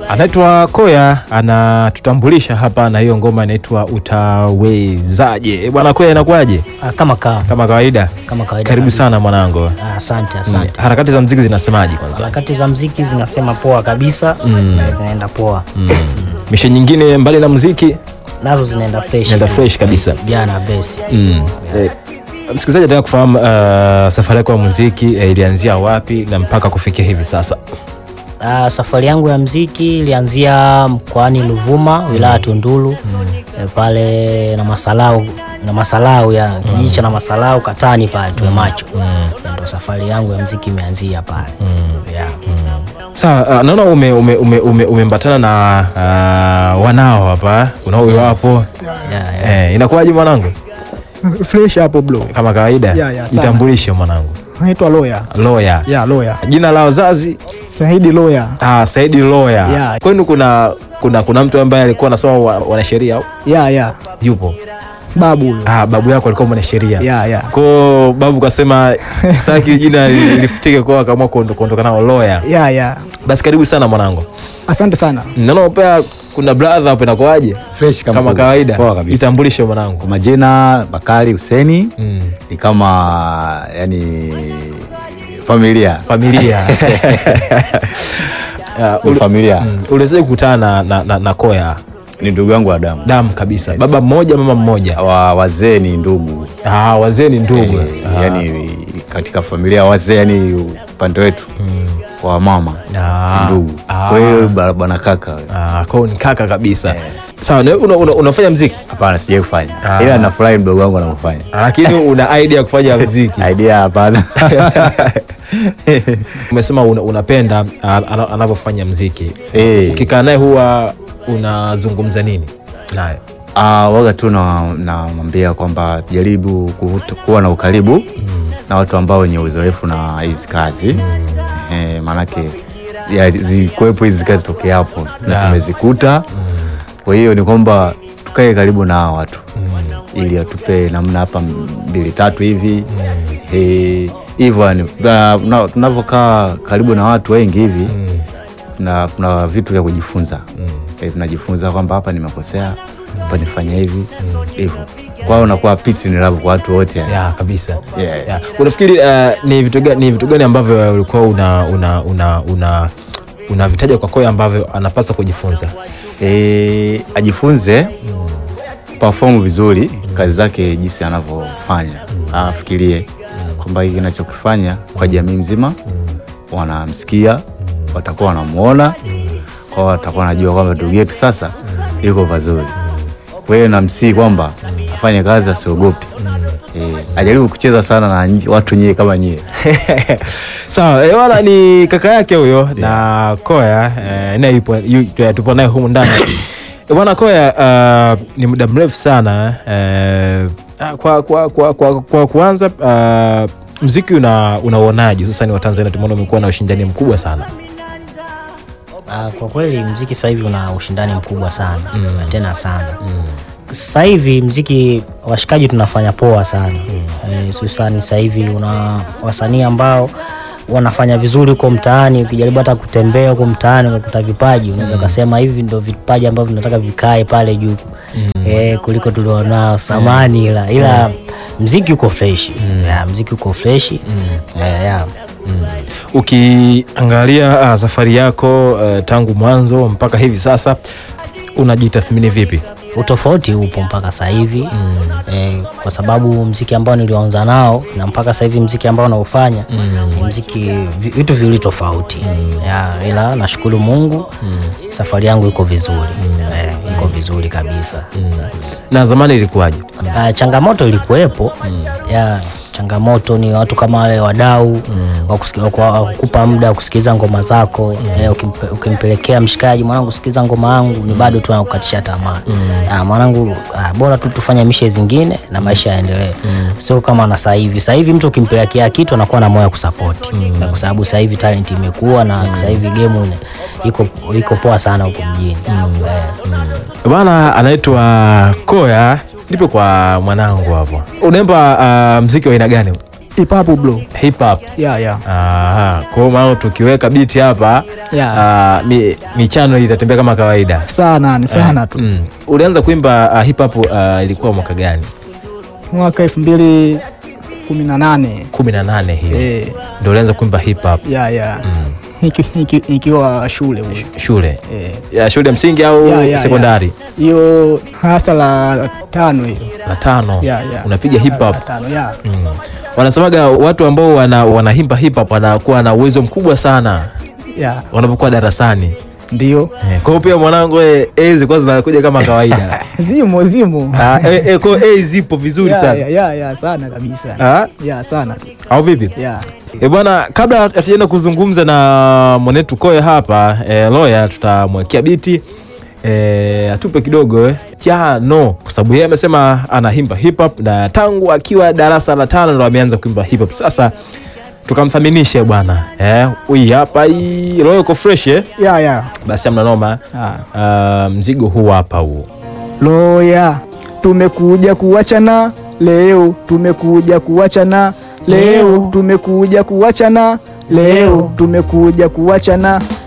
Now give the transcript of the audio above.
Anaitwa Koya, anatutambulisha hapa na hiyo ngoma inaitwa Utawezaje. Bwana Koya, inakuwaje? Ah, kama kaa Kama kawaida, kama kawaida karibu kabisa. sana mwanangu. Ah, Asante, asante. Harakati za mziki zinasemaje kwanza? Harakati za mziki zinasema poa kabisa, na zinaenda poa, Mishe nyingine mbali na muziki nazo zinaenda fresh, inaenda fresh kabisa. jana besi. Mm. Eh, msikilizaji anataka kufahamu uh, safari yako ya muziki eh, ilianzia wapi na mpaka kufikia hivi sasa? Ah, safari yangu ya mziki ilianzia mkoani Ruvuma, wilaya Tunduru, eh, pale na Masalau na Masalau ya kijiji cha na Masalau Katani pale tuwe macho, ndio safari yangu ya mziki imeanzia pale yeah. Sawa, uh, naona ume, ume, ume, ume, umembatana na uh, wanao hapa unao huyo hapo Yeah, yeah. eh, inakuwaje mwanangu? fresh hapo bro. Kama kawaida Yeah, yeah, sana. jitambulishe mwanangu. Naitwa Loya. Loya, Yeah, Loya. jina la wazazi Saidi Loya. ah, Saidi Loya. Yeah. Kwenu kuna, kuna, kuna mtu ambaye alikuwa anasoma wa- wanasheria au Yeah, yeah. yupo? Babu huyo. Ah, babu yako alikuwa mwanasheria Yeah, yeah. ko babu kasema sitaki jina li- lifutike kwao, akaamua kuondo- kuondoka nao Loya. Yeah, yeah. Basi karibu sana mwanangu. Asante sana. Naona pia kuna brother hapo, inakuwaje? Fresh kama Kama poa. kawaida, Poa kabisa. jitambulishe mwanangu. Kwa majina Bakari Huseni Mm. ni kama yani familia Familia Ah, Ni uli- familia mm, uliwezaje kukutana na, na, na, na Koya? ni ndugu yangu wa damu Damu kabisa, baba mmoja mama mmoja. wa wazee ni ndugu Ah, wazee ni ndugu. Eh, yani katika familia ya wazee yani upande wetu wa mama Ah. ndugu Ah. kwa hiyo ba- bwana kaka Ah, kwao ni kaka kabisa. Sawa, na wewe una, una, unafanya mziki hapana sijai kufanya Ah. ila nafurahi mdogo wangu anavyofanya lakini una idea ya kufanya mziki. idea hapana Umesema una, unapenda ah, ana- anavyofanya mziki. Eh. Ukikaa naye huwa unazungumza nini naye? Ah, waga tu na- namwambia kwamba jaribu kuvuta, kuwa na ukaribu na watu ambao wenye uzoefu na hizi kazi eh, maanake ya- zikuwepo hizi kazi tokea hapo na Yeah. tumezikuta kwa hiyo ni kwamba tukae karibu na hawa watu ili atupe namna hapa mbili tatu hivi Eh, hivyo yani na- na- tunavyokaa karibu na watu wengi hivi na kuna vitu vya kujifunza Eh, tunajifunza kwamba hapa nimekosea hapa nifanya hivi hivyo kwa hiyo unakuwa peace ni love kwa watu wote yani. ya kabisa Yeah. ya. unafikiri uh, ni vitu gani, ni vitu gani ambavyo ulikuwa una una una una unavitaja kwa Koya ambavyo anapaswa kujifunza Eh, ajifunze perform vizuri kazi zake jinsi anavyofanya afikirie kwamba hiki kinachokifanya kwa jamii mzima wanamsikia watakuwa wanamuona kwao watakuwa wanajua kwamba ndugu yetu sasa yuko pazuri kwa hiyo namsii kwamba afanye kazi asiogopi eh, ajaribu kucheza sana na nyi- watu nyie kama nyie sawa eh, wala ni kaka yake huyo na Koya eh, naye yupo yu- tupo naye humu ndani Eh, bwana Koya uh, ni muda mrefu sana eh, ah, kwa, kwa, kwa, kwa, kwa kuanza uh, mziki una unauonaje hususani wa Tanzania tumeona umekuwa na ushindani mkubwa sana Ah, kwa kweli mziki sasa hivi una ushindani mkubwa sana na tena sana sasa hivi mziki washikaji tunafanya poa sana Eh, hususani sasa hivi una wasanii ambao wanafanya vizuri huko mtaani ukijaribu hata kutembea huko mtaani ukakuta vipaji unaweza ukasema hivi ndo vipaji ambavyo vinataka vikae pale juu eh, kuliko tulionao samani ila ila mziki uko freshi yeah, mziki uko freshi yeah, yeah. ukiangalia uh, safari yako uh, tangu mwanzo mpaka hivi sasa unajitathmini vipi utofauti upo mpaka sasa hivi mm. eh, kwa sababu mziki ambao nilioanza nao na mpaka sasa hivi mziki ambao naufanya ni mziki vi- vitu viwili tofauti ya, ila nashukuru Mungu safari yangu iko vizuri eh, iko vizuri kabisa na zamani ilikuwaje Ah, changamoto ilikuwepo ya changamoto ni watu kama wale wadau wa kusiki- wa ku- wa kukupa muda wa kusikiliza ngoma zako eh, ukimpe- ukimpelekea mshikaji mwanangu sikiliza ngoma yangu ni bado tu anakukatisha tamaa Ah, mwanangu ah, bora tu tufanye mishe zingine na maisha yaendelee sio kama na sasa hivi sasa hivi mtu ukimpelekea kitu anakuwa na moyo wa kusapoti Eh, kwa sababu sasa hivi talent imekuwa na sasa hivi game ine- iko iko poa sana huko mjini Eh. bwana anaitwa koya nipe kwa mwanangu hapo unaimba uh, mziki wa aina gani Hip hop bro. hip hop Yeah, yeah. Aha, kwa hiyo maana tukiweka biti hapa Yeah. ah, mi, michano itatembea kama kawaida sana ni sana tu mm. ulianza kuimba uh, hip hop uh, ilikuwa mwaka gani mwaka elfu mbili kumi na nane kumi na nane hiyo Eh, ndio ulianza kuimba hip hop ya ya Niki- niki- nikiwa shule huko. shule Eh, ya shule ya msingi au ya, ya, sekondari ya. hiyo hasa la tano hiyo la tano Ya, ya. unapiga hip hop La tano ya mm. wanasemaga watu ambao wana, wanaimba hip hop wanakuwa na uwezo mkubwa sana ya wanapokuwa darasani ndio Eh, kwa hiyo pia mwanangu we, A zilikuwa zinakuja kama kawaida zimo zimo Ah, eh, eh, kwa hiyo A zipo vizuri ya, sana ya, ya, ya sana kabisa Ah, ya sana tu au vipi ya E bwana, kabla hatujaenda kuzungumza na mwanetu Koe hapa e, Loya, tutamwekea biti e, atupe kidogo eh, chano, kwa sababu yeye amesema anaimba hip hop na tangu akiwa darasa la tano ndo ameanza kuimba hip hop. Sasa tukamthaminishe bwana eh, huyu hapa hii Loya uko fresh eh? ya ya Basi amna noma Ah. Ah, mzigo huu hapa huu Loya, tumekuja kuachana leo, tumekuja kuachana leo, tumekuja kuachana leo, tumekuja kuachana